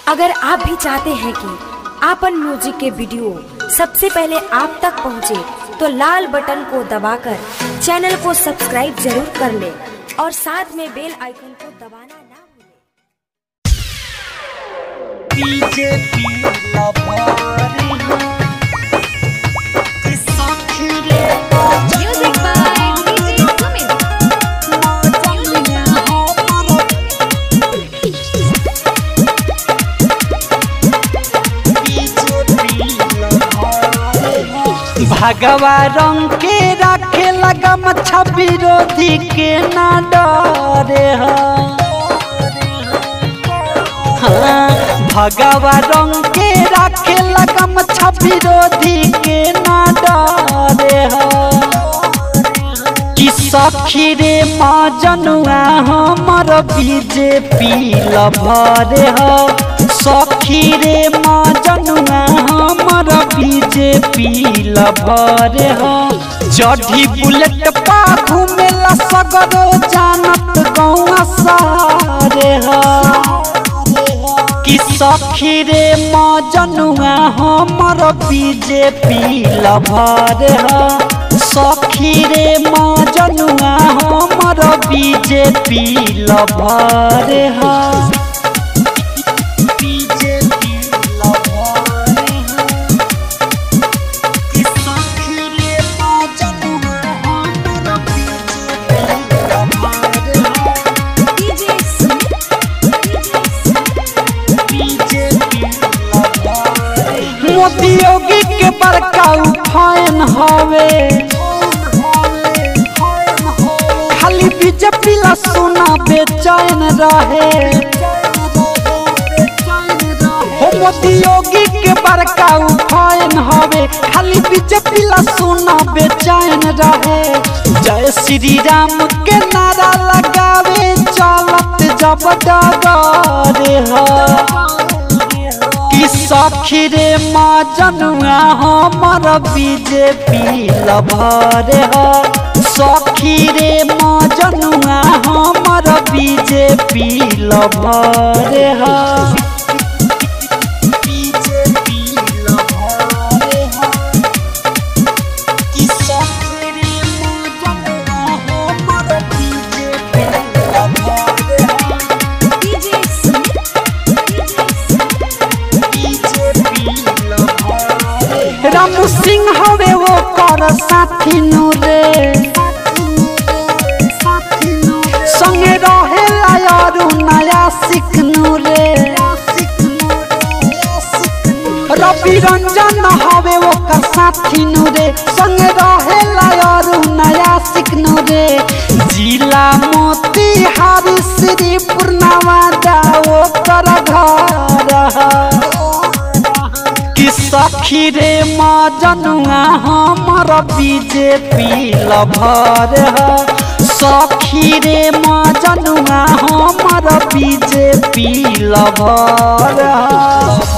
अगर आप भी चाहते हैं कि आपन म्यूजिक के वीडियो सबसे पहले आप तक पहुंचे, तो लाल बटन को दबाकर चैनल को सब्सक्राइब जरूर कर ले और साथ में बेल आइकन को दबाना ना भूलें। बीजेपी लबारी कि साथी रे Music by DJ Sumit. भगवा रंग के रखे लगा मच्छा विरोधी के ना डरे हाँ भगवा रंग के रखे लगा मच्छा विरोधी के ना डरे कि सखी रे माँ जनुआ हमर बीजेपी लभरे ह सखी रे माँ जनुआ हमर बीजेपी लभरे ह जढ़ी बुलेट पा घूमेला सगरो जानत गौआ सारे ह कि सखी रे माँ जनुआ हमर बीजेपी लभर ह सखी रे माँ जनुआ हमर बीजेपी लभर ह बीजेपी लभर ह कि सखी रे माँ जनुआ हमर बीजेपी लभर ह DJ Sumit. मोदी योगी के बड़का उफायन हवे खाली बीजेपी ला सोना बेचैन रहे हो मोदी योगी के बड़का उफायन हवे खाली बीजेपी ला सोना बेचैन रहे जय श्री राम के नारा लगावे चलत जब डगरे ह कि सखी रे माँ जनुआ हमर बीजेपी लभर ह सखी रे माँ जनुआ हमर बीजेपी लभर ह बीजेपी लभर ह कि सखी रे माँ जनुआ हमर बीजेपी लभर ह DJ Sumit. राम सिंह हवे वो कर साथी रे संगे रहे लायारू नया सिखनू रे रवि रंजन हवे वो कर साथी रे संगे रहे लायारू नया सिखनू रे जिला मोती हारी श्री पूर्णवा जाओ कर घर कि सखी रे माँ जनुआ हमर बीजेपी लभर ह सखी रे माँ जनुआ हमर बीजेपी लभर ह